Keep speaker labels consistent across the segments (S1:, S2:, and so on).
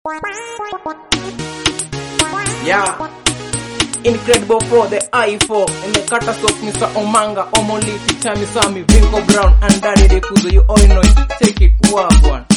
S1: Yeah. Incredible for the I4 and the catastrophe Mr. Omanga, Omoli, Tichami Sami, Vinko Brown, and Daddy De Kuzo. You all know it. Take it, Wagwan.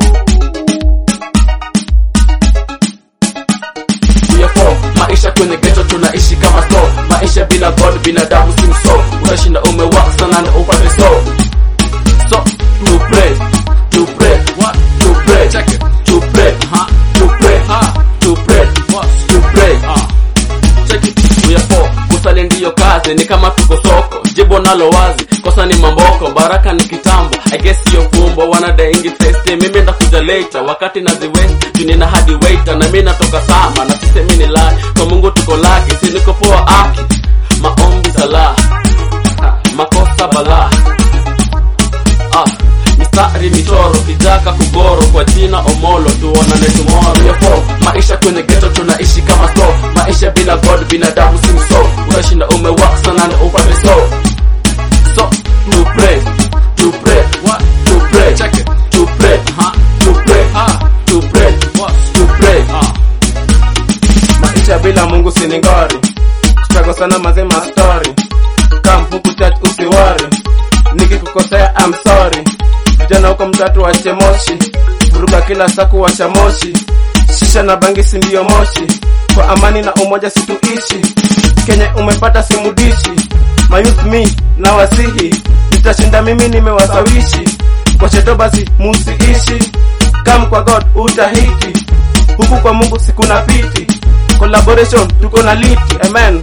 S2: Kuyafo, maisha kwenye ghetto tunaishi kama so maisha bila god binadamu si so utashinda umewak sana na upate so so to pray to pray what to pray check it to pray huh to pray huh to pray what to pray ah check it Kuyafo, kusali ndiyo kazi ni kama tuko soko jibo nalo wazi kosa ni mamboko baraka ni kitambo I guess hiyo fumbo wanadaingi feste mimi ndakuja later wakati naziwest junina hadi waiter na mimi natoka sama na sisemi ni lie kwa Mungu tuko laki si niko poa aki maombi sala Ha, makosa bala ah mistari michoro kijaka kugoro kwa jina omolo tuonane tomorrow Yafo, maisha kwenye ghetto tunaishi kama so maisha bila god binadamu si so utashinda umewak sana na upate so so to pray to pray what to pray check it to pray huh to pray huh to pray what to pray huh
S1: Maisha bila Mungu siningori. Struggle sana mazema story. Come huku church usiwari. Nikikukosea I'm sorry. Vijana huko mtatu wache moshi. Vuruga kila saku wacha moshi. Shisha na bangi si ndio moshi. Kwa amani na umoja situishi. Kenya umepata simudishi. Mayouth me na wasihi. Nitashinda mimi nimewasawishi. Kwa cheto basi musiishi. Come kwa God utahiti. Huku kwa Mungu sikuna piti. Collaboration tuko na liti. Amen.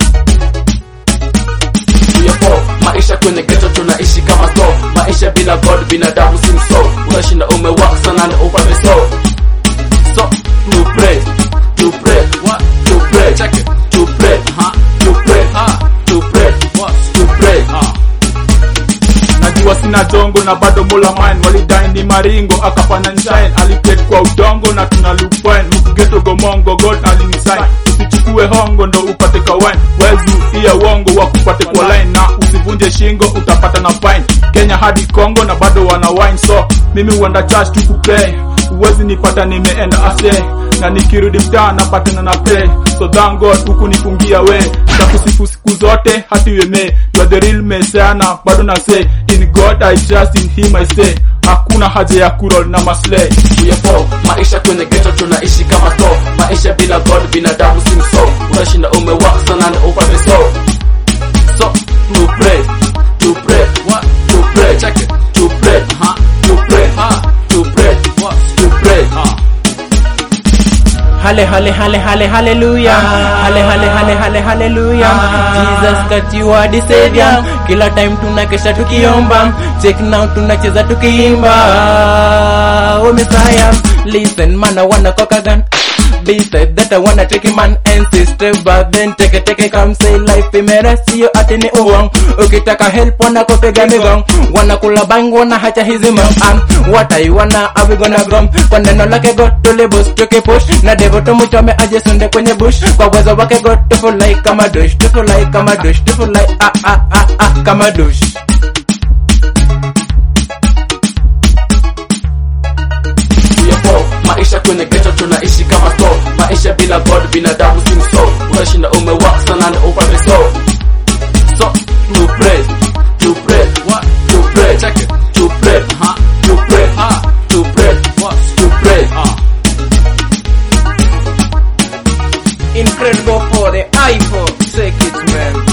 S2: Kuyafo, maisha kwenye ghetto tunaishi kama so maisha bila god binadamu si so utashinda umewak sana na upate so so to pray to pray what to pray check it to pray huh to pray huh to pray what to pray huh
S3: najua sina dongo na bado mola mine walidai ni maringo akapana nshine aliket kwa udongo na tuna lupine mkugeto gomongo god alinisign usichukue hongo ndo upate kawain wezi iya wongo wakupate kwa line na usivunje shingo utapata na fine kenya hadi congo na bado wana wine so mimi huenda church tu kuplay uwezi nipata nimeenda ase na nikirudi mtaa napatana na pray so thank god huku nifungia we takusifu siku zote hati weme you are the real messiah na bado na say in god i trust in him i say hakuna haja ya kurol na maslay
S2: Kuyafo, maisha kwenye ghetto tunaishi kama so maisha bila god binadamu si so utashinda umewak sana na upate so so to pray to pray what to pray check it to pray huh to pray huh to pray what to pray huh
S1: Halle, halle, halle, halle, hallelujah. Halle, halle, halle, halle, hallelujah. Jesus that you are the savior. Kila time tunakesha tukiomba. Check now tunacheza tukiimba. Oh Messiah. Listen man, I wanna cock a gun. Be said that I wanna take a man and sister but then take a take a come say life imera sio ati ni uwang ukitaka help wana kupiga migong wana kula bang wana hacha hizi mam what I wanna are we gonna grom kwa neno lake God tule boost tuki push na devo tumuchome aje sunde kwenye bush kwa uwezo wake God tufulai kama dush tufulai kama dush tufulai ah ah ah ah kama dush
S2: Kuyafo, maisha kwenye ghetto tunaishi kama so maisha bila god binadamu si so utashinda umewak sana na upate so so to pray to pray what to pray check it to pray huh to pray huh to pray what to pray huh
S1: incredible for the iPhone take it man